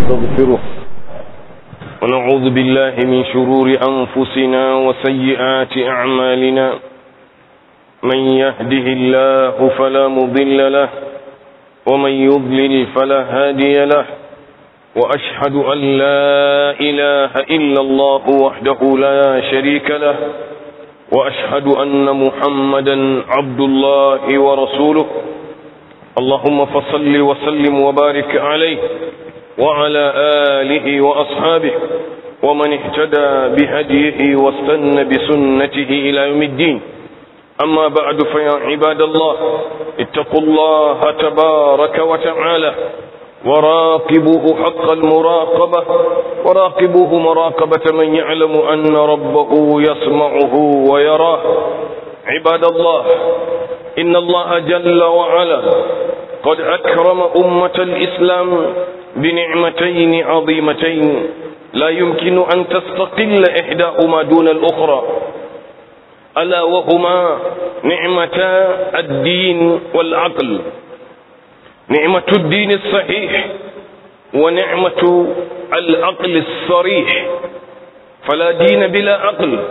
ونستغفره ونعوذ بالله من شرور أنفسنا وسيئات أعمالنا من يهده الله فلا مضل له ومن يضلل فلا هادي له وأشهد أن لا إله إلا الله وحده لا شريك له وأشهد أن محمدا عبد الله ورسوله اللهم فصل وسلم وبارك عليه وعلى آله وأصحابه ومن اهتدى بهديه واستنى بسنته إلى يوم الدين أما بعد فيا عباد الله اتقوا الله تبارك وتعالى وراقبوه حق المراقبة وراقبوه مراقبة من يعلم أن ربه يسمعه ويراه عباد الله إن الله جل وعلا قد أكرم أمة الإسلام بنعمتين عظيمتين لا يمكن أن تستقل إحداهما دون الأخرى ألا وهما نعمتا الدين والعقل نعمة الدين الصحيح ونعمة العقل الصريح فلا دين بلا عقل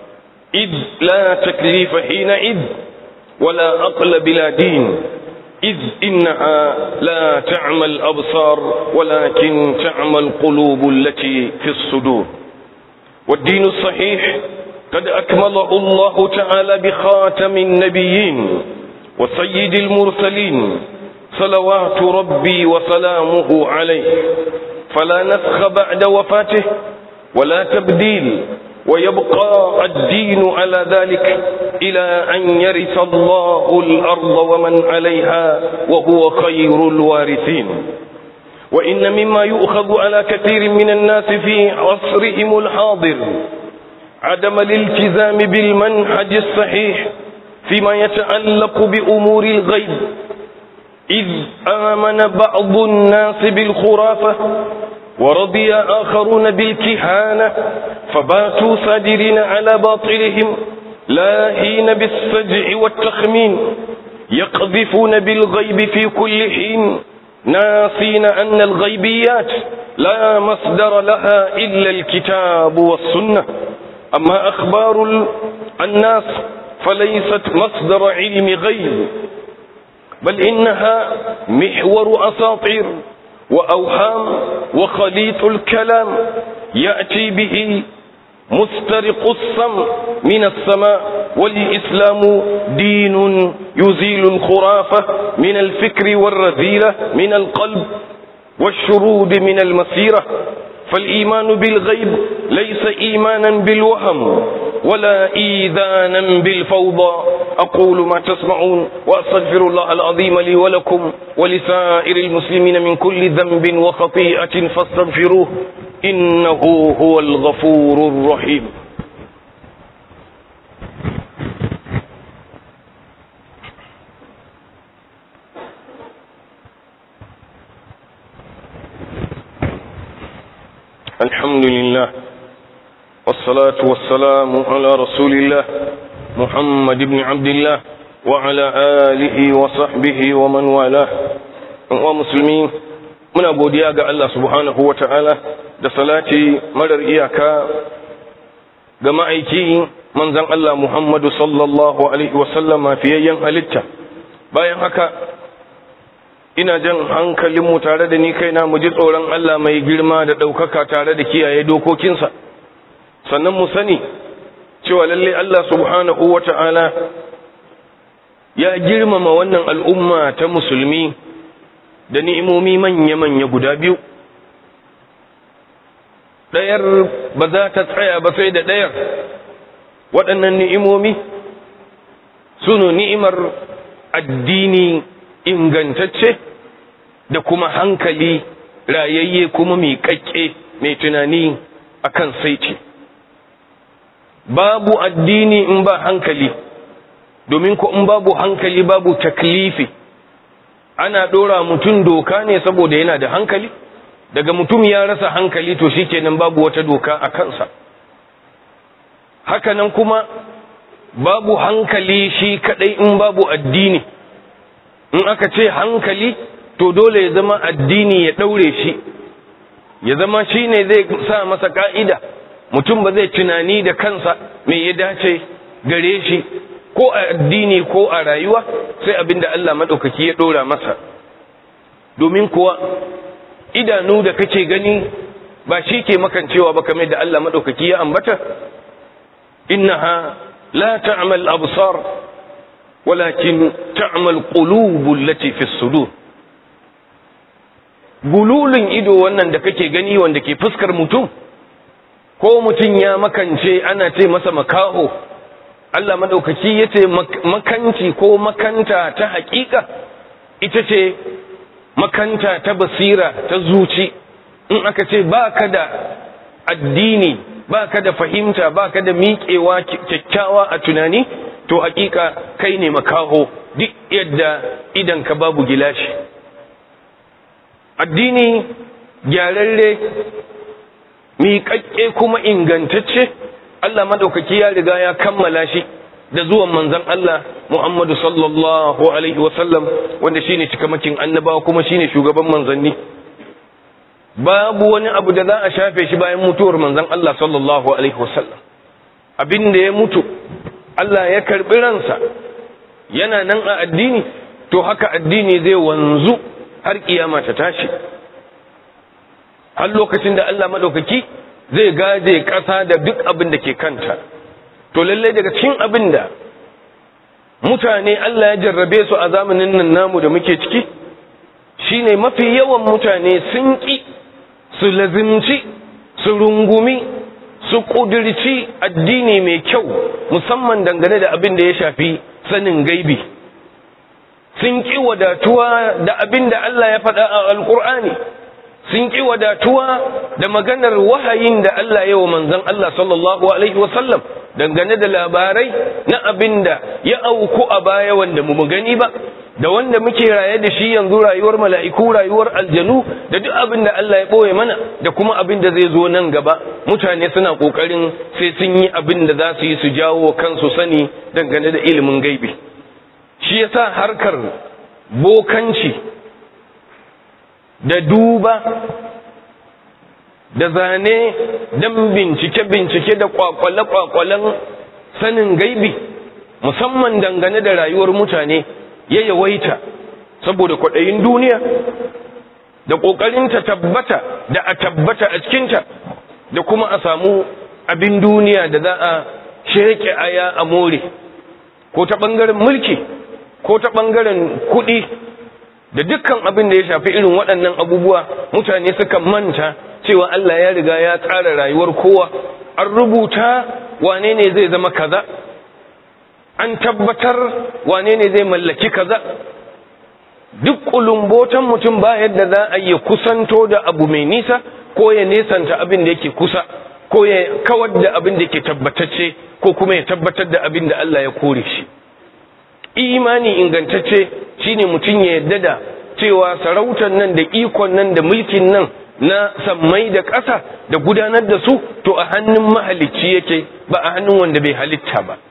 إذ لا تكليف حينئذ ولا عقل بلا دين إذ إنها لا تعمى الأبصار ولكن تعمى القلوب التي في الصدور والدين الصحيح قد أكمله الله تعالى بخاتم النبيين وسيد المرسلين صلوات ربي وسلامه عليه فلا نسخ بعد وفاته ولا تبديل ويبقى الدين على ذلك إلى أن يرث الله الأرض ومن عليها وهو خير الوارثين وإن مما يؤخذ على كثير من الناس في عصرهم الحاضر عدم الالتزام بالمنهج الصحيح فيما يتعلق بأمور الغيب إذ آمن بعض الناس بالخرافة ورضي آخرون بالكهانة فباتوا صادرين على باطلهم لاهين بالسجع والتخمين يقذفون بالغيب في كل حين ناسين أن الغيبيات لا مصدر لها إلا الكتاب والسنة أما أخبار الناس فليست مصدر علم غيب بل إنها محور أساطير وأوهام وخليط الكلام يأتي به مسترق السمع من السماء والإسلام دين يزيل الخرافة من الفكر والرذيلة من القلب والشرود من المسيرة فالإيمان بالغيب ليس إيمانا بالوهم ولا إيذانا بالفوضى أقول ما تسمعون وأستغفر الله العظيم لي ولكم ولسائر المسلمين من كل ذنب وخطيئة فاستغفروه إنه هو الغفور الرحيم الحمد لله والصلاة والسلام على رسول الله محمد بن عبد الله وعلى آله وصحبه ومن والاه ومسلمين muna godiya ga Allah subhanahu wa ta'ala da salati marar iyaka ga ma'aiki manzan Allah Muhammadu sallallahu Alaihi wasallama fiyayyen halitta bayan haka ina jan hankalinmu tare da ni kaina mu ji tsoron Allah mai girma da ɗaukaka tare da kiyaye dokokinsa sannan mu sani cewa lalle Allah subhanahu wa ta'ala ya girmama wannan al'umma ta musulmi da ni'imomi manya-manya guda biyu ɗayar ba za ta tsaya ba sai da ɗayar waɗannan ni'imomi sunu ni'imar addini ingantacce da kuma hankali rayayye kuma miƙaƙƙe mai tunani akan saiti babu addini in ba hankali domin ko in babu hankali babu taklifi ana ɗora mutum doka ne saboda yana da hankali daga mutum ya rasa hankali to shikenan babu wata doka a kansa hakanan kuma babu hankali shi kadai in babu addini in aka ce hankali to dole ya zama addini ya ɗaure shi ya zama shi ne zai sa masa ka'ida mutum ba zai tunani da kansa me ya dace gare shi ko a addini ko a rayuwa sai abinda Allah maɗaukaki ya ɗora masa domin kuwa idanu da kake gani ba shi ke makancewa ba kamar da Allah maɗaukaki ya ambata innaha la ta'mal absar walakin ta'mal qulubul lati fi sudur gululun ido wannan da kake gani wanda ke fuskar mutum ko mutum ya makance ana ce masa makaho Allah madaukaki yace makanci ko makanta ta hakika ita ce makanta ta basira ta zuci in aka ce baka da addini baka da fahimta baka da miƙewa kyakkyawa a tunani to hakika kai ne makaho duk yadda idan ka babu gilashi addini gyararre miƙaƙƙe kuma ingantacce Allah maɗaukaki ya riga ya kammala shi da zuwan manzon Allah Muhammadu sallallahu alaihi wasallam wanda shine cikamakin annabawa kuma shine shugaban manzanni babu wani abu da za a shafe shi bayan mutuwar manzon Allah sallallahu alaihi wasallam abin da ya mutu Allah ya karbi ransa yana nan a addini to haka addini zai wanzu har kiyama ta tashi har lokacin da Allah madaukaki zai gaje ƙasa da duk abin da ke kanta to lallai daga cikin abin da mutane Allah ya jarrabe su a zamanin nan namu da muke ciki shine mafi yawan mutane sun ƙi su lazimci su rungumi su ƙudurci addini mai kyau musamman dangane da abin da ya shafi sanin gaibi sun ƙi wadatuwa da abin da Allah ya faɗa a alƙur'ani sun ƙi wadatuwa da maganar wahayin da Allah ya wa manzan Allah sallallahu Alaihi wasallam dangane da labarai na abin da ya auku a baya wanda mu gani ba da wanda muke raye da shi yanzu rayuwar mala'iku rayuwar aljanu da duk abin da Allah ya ɓoye mana da kuma abin da zai zo nan gaba mutane suna ƙoƙarin sai sun yi abin da za su yi su jawo kansu sani dangane da ilimin gaibi shi yasa harkar bokanci da duba da zane don bincike-bincike da kwakwale-kwakwalen sanin gaibi musamman dangane da rayuwar mutane ya yawaita saboda kwaɗayin duniya da ƙoƙarin ta tabbata da a tabbata a cikinta da kuma a samu abin duniya da za a sheke aya a more ko ta ɓangaren mulki ko ta ɓangaren kuɗi da dukkan abin da ya shafi irin waɗannan abubuwa mutane suka manta cewa Allah ya riga ya tsara rayuwar kowa an rubuta wane ne zai zama kaza an tabbatar wane ne zai mallaki kaza duk kulumbotan mutum ba yadda za a yi kusanto da abu mai nisa ko ya nesanta abin da yake kusa ko ya kawar da abin da yake tabbatacce ko kuma ya tabbatar da abin da Allah ya kore shi imani ingantacce shine mutum ya yadda da cewa sarautar nan da ikon nan da mulkin nan na sammai da ƙasa da gudanar da su to a hannun mahalicci yake ba a hannun wanda bai halitta ba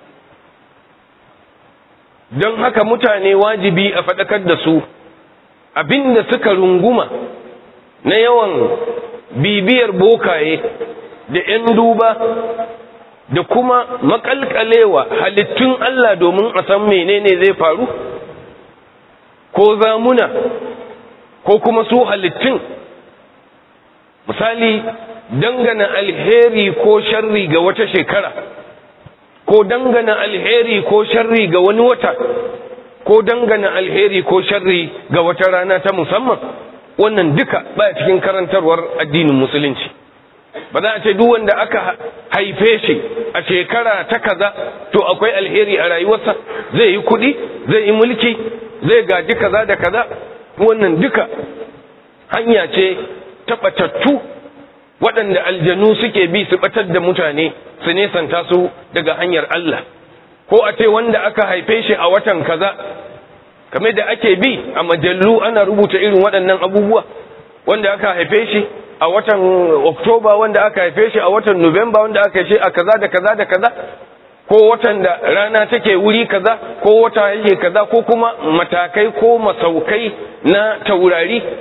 don haka mutane wajibi a faɗakar da su abinda suka runguma na yawan bibiyar bokaye da 'yan duba da kuma makalkalewa halittun Allah domin a san menene zai faru ko zamuna ko kuma su halittun misali dangana alheri ko sharri ga wata shekara ko dangana alheri ko sharri ga wani wata ko dangana alheri ko sharri ga wata rana ta musamman wannan duka baya cikin karantarwar addinin musulunci ba za a ce duk wanda aka haife shi a shekara ta kaza to akwai alheri a rayuwarsa zai yi kuɗi zai yi mulki zai gaji kaza da kaza wannan duka hanya ce ta ɓatattu waɗanda aljanu suke bi su ɓatar da mutane su nesanta su daga hanyar Allah ko a ce wanda aka haife shi a watan kaza kamar da ake bi a majallu ana rubuta irin waɗannan abubuwa wanda aka haife shi a watan oktoba wanda aka haife shi a watan nuwamba wanda aka haife a kaza da kaza da kaza ko watan da rana take wuri kaza ko wata yake kaza ko kuma matakai ko masaukai na taurari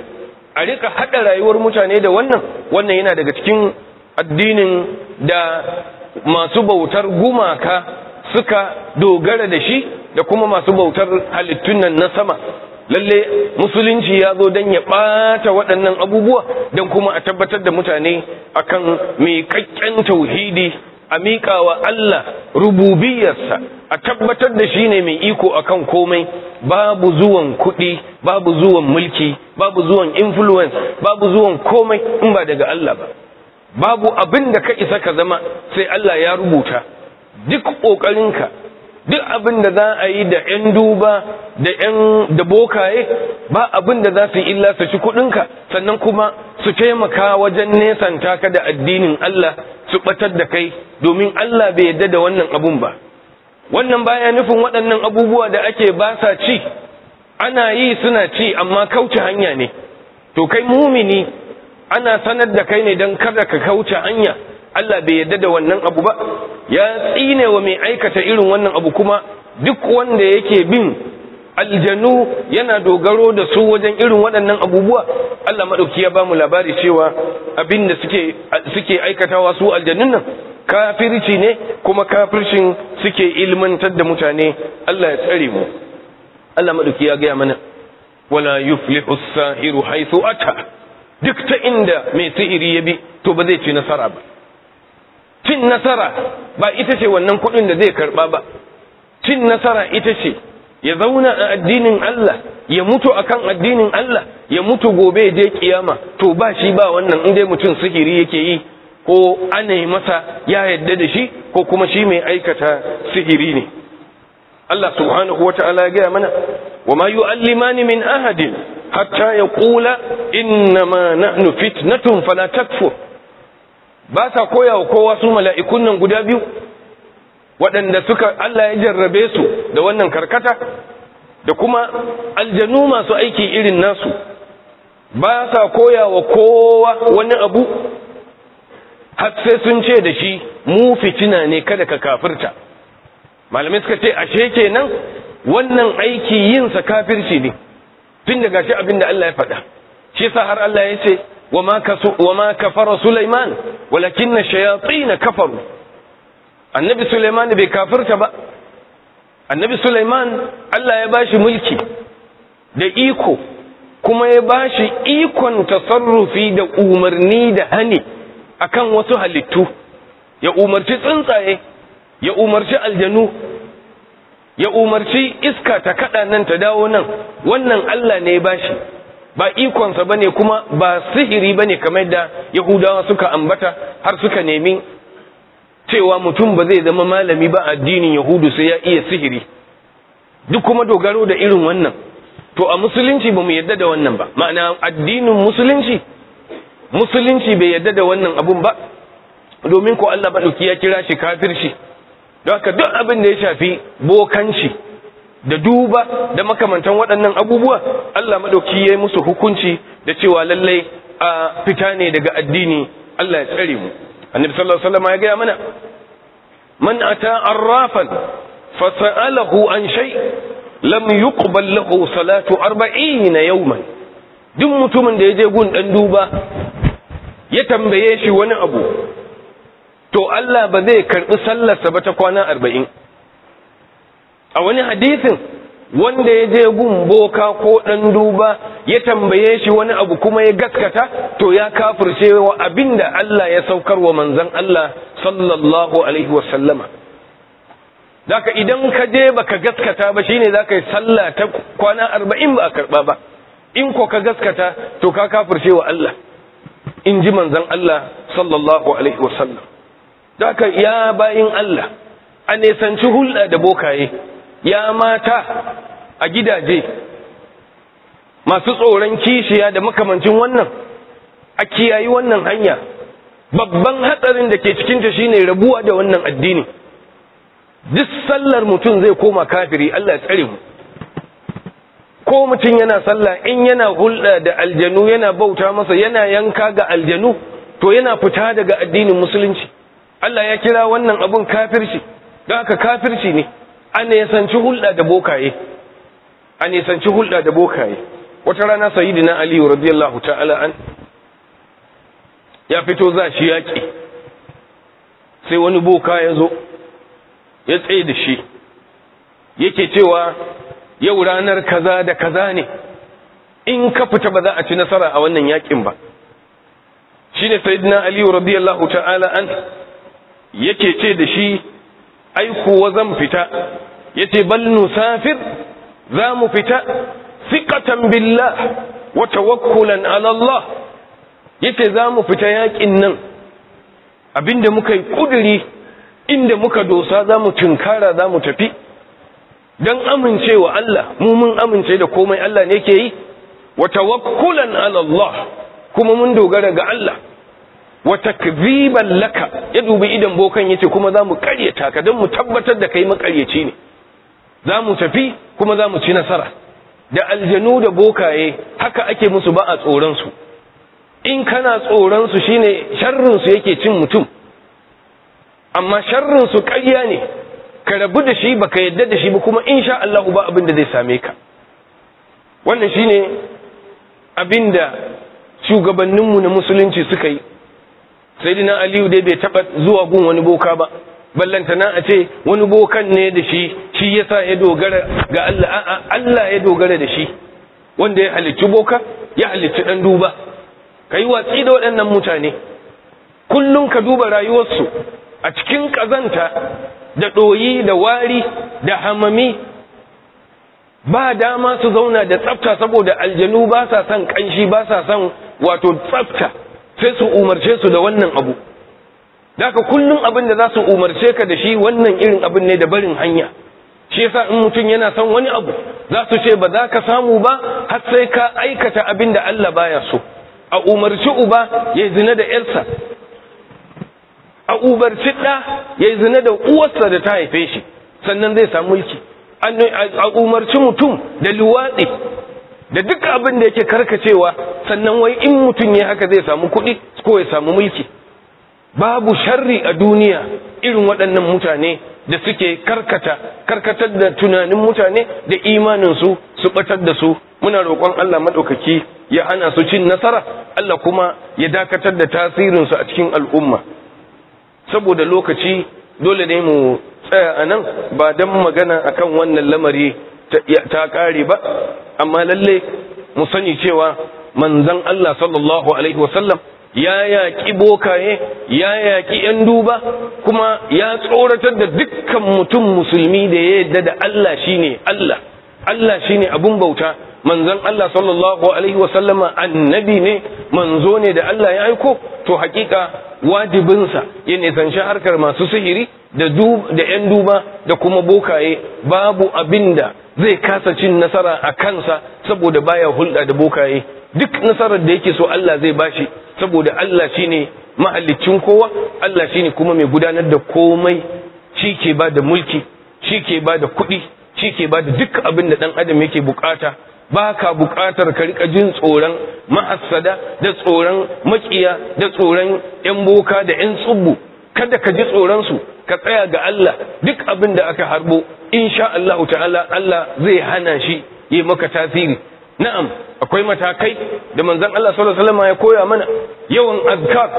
a rika haɗa rayuwar mutane da wannan wannan yana daga cikin addinin da masu bautar gumaka suka dogara da shi da kuma masu bautar halittun nan na sama lalle musulunci ya zo don ya ɓata waɗannan abubuwa don kuma a tabbatar da mutane akan miƙaƙƙen tauhidi a miƙawa Allah rububiyarsa a tabbatar da shi ne mai iko akan komai babu zuwan kuɗi babu zuwan mulki babu zuwan influence babu zuwan komai in ba daga Allah ba babu abin da ka isa ka zama sai Allah ya rubuta duk ƙoƙarinka duk abin da za a yi da 'yan duba da 'yan da bokaye ba abin da za su yi illa su ci kuɗinka sannan kuma su taimaka wajen nesanta ka da addinin Allah su ɓatar da kai domin Allah bai yarda da wannan abun ba wannan baya nufin waɗannan abubuwa da ake ba sa ci ana yi suna ci amma kauce hanya ne to kai mumini ana sanar da kai ne don kada ka kauce hanya Allah bai yarda da wannan abu ba ya tsine wa mai aikata irin wannan abu kuma duk wanda yake bin aljanu yana dogaro da su wajen irin waɗannan abubuwa Allah maɗauki ya ba mu labari cewa abin da suke suke aikatawa su aljanun nan kafirci ne kuma kafircin suke ilmantar da mutane Allah ya tsare mu Allah maɗauki ya gaya mana wala yuflihu as-sahiru haythu ata duk ta inda mai sihiri ya bi to ba zai ci nasara ba cin nasara ba ita ce wannan kuɗin da zai karɓa ba cin nasara ita ce ya zauna a addinin Allah ya mutu akan addinin Allah ya mutu gobe ya je kiyama to ba shi ba wannan in dai mutum sihiri yake yi ko ana yi masa ya yadda da shi ko kuma shi mai aikata sihiri ne Allah subhanahu wa ta'ala ya gaya mana wa ma yu'allimani min ahadin hatta yaqula innama nahnu fitnatun fala takfur ba sa koya wa kowa su mala'ikun nan guda biyu waɗanda suka Allah ya jarrabe su da wannan karkata da kuma aljanu masu aiki irin nasu ba sa koya wa kowa wani abu har sai sun ce da shi mu fitina ne kada ka kafirta malamai suka ce ashe kenan wannan aiki yinsa kafirci ne tun daga shi abin da Allah ya faɗa shi yasa har Allah ya ce وما كفر سليمان ولكن الشياطين كفروا النبي سليمان bai kafirta ba annabi Sulaiman Allah ya bashi mulki da iko kuma ya bashi ikon tasarrufi da umarni da hani akan wasu halittu ya umarci tsuntsaye ya umarci aljanu ya umarci iska ta kada nan ta dawo nan wannan Allah ne ya bashi ba ikonsa ba ne kuma ba sihiri ba ne kamar da yahudawa suka ambata har suka nemi cewa mutum ba zai zama malami ba addinin yahudu sai ya iya sihiri duk kuma dogaro da irin wannan to a musulunci ba mu yadda da wannan ba ma'ana addinin musulunci musulunci bai yadda da wannan abun ba domin ko Allah maɗauki ya kira shi kafirci don haka duk abin da ya shafi bokanci da duba da makamantan waɗannan abubuwa Allah maɗauki ya yi musu hukunci da cewa lallai a fita ne daga addini Allah ya tsare mu annabi sallallahu alaihi wasallam ya gaya mana man ata arrafan fa sa'alahu an shay lam yuqbal lahu salatu 40 yawman duk mutumin da ya je gun dan duba ya tambaye shi wani abu to Allah ba zai karbi sallarsa ba ta kwana 40 a wani hadisin wanda ya je gun boka ko ɗan duba ya tambaye shi wani abu kuma ya gaskata to ya kafirce wa abinda Allah ya saukar wa manzon Allah sallallahu alaihi wasallama Daka idan ka je baka gaskata ba shine zaka yi sallah ta kwana arba'in ba a karba ba in ko ka gaskata to ka kafirce wa Allah in ji manzon Allah sallallahu alaihi wasallam Daka ya bayin Allah a nesanci hulɗa da bokaye ya mata a gidaje masu tsoron kishiya da makamancin wannan a kiyayi wannan hanya babban hatsarin da ke cikinta shine rabuwa da wannan addini duk sallar mutum zai koma kafiri Allah ya tsare mu ko mutum yana sallah in yana hulɗa da aljanu yana bauta masa yana yanka ga aljanu to yana fita daga addinin musulunci Allah ya kira wannan abun kafirci don haka kafirci ne a nesanci hulɗa da bokaye a nesanci hulɗa da bokaye wata rana sayyidina ali radiyallahu ta'ala an ya fito za shi yaƙi sai wani boka ya zo ya tsaye da shi yake cewa yau ranar kaza da kaza ne in ka fita ba za a ci nasara a wannan yaƙin ba shi ne sayyidina ali radiyallahu ta'ala an yake ce da shi ai kuwa zan fita yace bal nusafir za mu fita thiqatan billah wa tawakkulan ala Allah yace za mu fita yakin nan abinda muka yi kuduri inda muka dosa za mu tunkara za mu tafi don amincewa Allah mu mun amince da komai Allah ne ke yi wa tawakkulan ala Allah kuma mun dogara ga Allah wa takziban laka ya dubi idan bokan yace kuma za mu karyata ka don mu tabbatar da kai makaryaci ne za mu tafi kuma za mu ci nasara da aljanu da bokaye haka ake musu ba a tsoronsu in kana tsoronsu shine sharrinsu yake cin mutum amma sharrinsu ƙarya ne ka rabu da shi baka yadda da shi ba kuma insha Allah ba abin da zai same ka wannan shine abin da shugabanninmu na musulunci suka yi sai dina aliyu dai bai taɓa zuwa gun wani boka ba ballantana a ce wani bokan ne da shi shi yasa ya dogara ga Allah a'a Allah ya dogara da shi wanda ya halicci boka ya halicci dan duba kai watsi da waɗannan mutane kullum ka duba rayuwarsu a cikin kazanta da ɗoyi da wari da hamami ba dama su zauna da tsafta saboda aljanu ba sa son kanshi ba sa son wato tsafta sai su umarce su da wannan abu Daka kullum abin da za su umarce ka da shi wannan irin abin ne da barin hanya shi yasa in mutum yana son wani abu za su ce ba za ka samu ba har sai ka aikata abin da Allah baya so a umarci uba ya zina da yarsa a umarci ɗa ya zina da uwarsa da ta haife shi sannan zai samu mulki a umarci mutum da luwatsi da duk abin da yake karkacewa sannan wai in mutum ya haka zai samu kuɗi ko ya samu mulki babu sharri a duniya irin waɗannan mutane da suke karkata karkatar da tunanin mutane da imaninsu su batar da su muna roƙon Allah maɗaukaki ya hana su cin nasara Allah kuma ya dakatar da tasirinsu a cikin al'umma saboda lokaci dole ne mu tsaya a nan ba don magana akan wannan lamari ta ƙare ba amma lalle mu sani cewa manzon Allah sallallahu alaihi wasallam ya yaƙi bokaye ya yaƙi ‘yan duba kuma ya tsoratar da dukkan mutum musulmi da ya yadda da Allah shine Allah Allah shine abun bauta manzon Allah sallallahu alaihi wasallama annabi ne manzo ne da Allah ya aiko to hakika wajibinsa ya nisanci harkar masu sihiri da da ‘yan duba da kuma bokaye babu abinda zai kasa cin nasara a kansa saboda baya hulɗa da bokaye duk nasarar da yake so Allah zai bashi saboda Allah shine mahallicin kowa Allah shine kuma mai gudanar da komai shi ke ba da mulki shi ke ba da kuɗi shi ke ba da duk abin da ɗan adam yake bukata ba ka bukatar ka rika jin tsoron mahassada da tsoron makiya da tsoron yan boka da yan tsubbu kada ka ji tsoron su ka tsaya ga Allah duk abin da aka harbo insha Allah ta'ala Allah zai hana shi yi maka tasiri na'am akwai matakai da manzon Allah sallallahu alaihi wasallam ya koya mana yawan azkar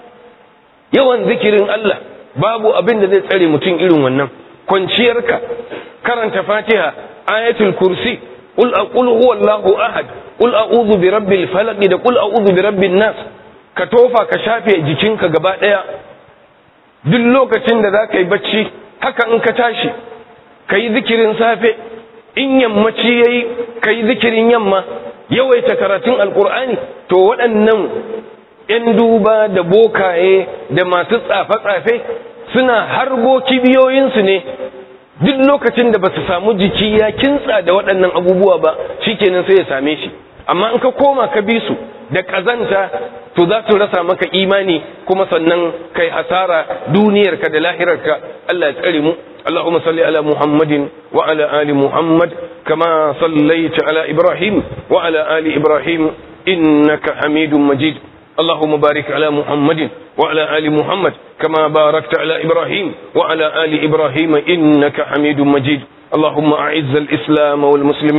yawan zikirin Allah babu abin da zai tsare mutum irin wannan kwanciyarka karanta Fatiha ayatul kursi qul aqul huwallahu ahad qul a'udhu birabbil falaq da qul a'udhu birabbin nas ka tofa ka shafe jikinka gaba daya duk lokacin da zaka yi bacci haka in ka tashi kai zikirin safe in yammaci yayi kai zikirin yamma yawaita karatun alkur'ani to waɗannan 'yan duba da bokaye da masu tsafe-tsafe suna harbo kibiyoyinsu ne duk lokacin da ba su samu jiki ya kintsa da waɗannan abubuwa ba shikenan sai ya same shi amma in ka koma ka bi su da ƙazanta to za su rasa maka imani kuma sannan kai hasara duniyarka da lahirarka Allah ya tsare mu اللهم صل على محمد وعلى آل محمد كما صليت على إبراهيم وعلى آل إبراهيم إنك حميد مجيد اللهم بارك على محمد وعلى آل محمد كما باركت على إبراهيم وعلى آل إبراهيم إنك حميد مجيد اللهم أعز الإسلام والمسلمين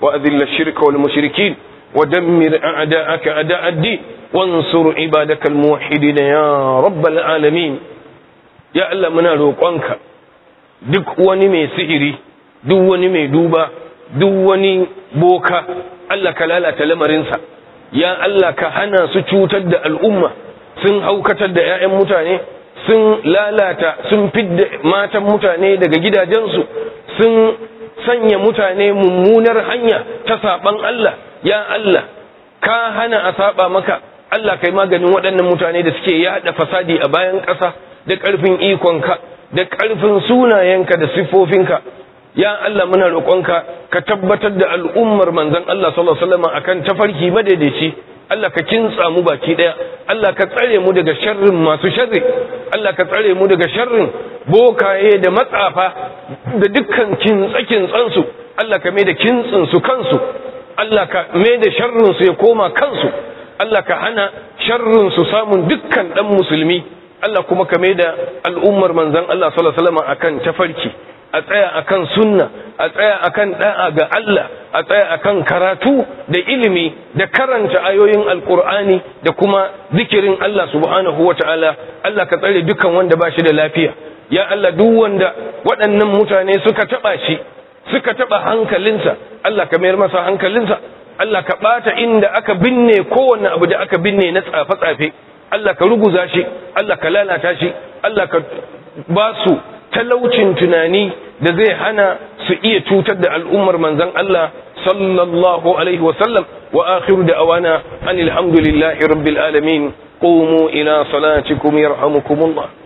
وأذل الشرك والمشركين ودمر أعداءك أعداء الدين وانصر عبادك الموحدين يا رب العالمين يا الله منا روقانك duk wani mai sihiri duk wani mai duba duk wani boka Allah ka lalata lamarinsa ya Allah ka hana su cutar da al'umma sun haukatar da 'ya'yan mutane sun lalata sun fidda matan mutane daga gidajensu sun sanya mutane mummunar hanya ta saban Allah ya Allah ka hana a saba maka Allah kai maganin waɗannan mutane da suke yada fasadi a bayan ƙasa da ƙarfin ikonka da ƙarfin sunayenka da siffofinka ya Allah muna roƙonka ka tabbatar da al'ummar manzon Allah sallallahu alaihi wasallam akan tafarki madaidaici Allah ka kintsa mu baki daya Allah ka tsare mu daga sharrin masu sharri Allah ka tsare mu daga sharrin bokaye da matsafa da dukkan kintsa su Allah ka mai da kintsin su kansu Allah ka mai da sharrin su ya koma kansu Allah ka hana sharrin su samun dukkan dan musulmi Allah kuma ka mai da al'ummar manzon Allah sallallahu alaihi wasallam akan tafarki a tsaya akan sunna a tsaya akan da'a ga Allah a tsaya akan karatu da ilimi da karanta ayoyin alkur'ani da kuma zikirin Allah subhanahu wata'ala Allah ka tsare dukan wanda ba shi da lafiya ya Allah duk wanda waɗannan mutane suka taba shi suka taba hankalinsa Allah ka mayar masa hankalinsa Allah ka bata inda aka binne kowanne abu da aka binne na tsafe-tsafe Allah ka ruguza shi Allah ka lalata shi Allah ka ba su talaucin tunani da zai hana su iya cutar da al'ummar manzan Allah sallallahu alaihi wasallam wa akhiru da awana anil hamdulillahi rabbil alamin qumu ila salatikum yarhamukumullah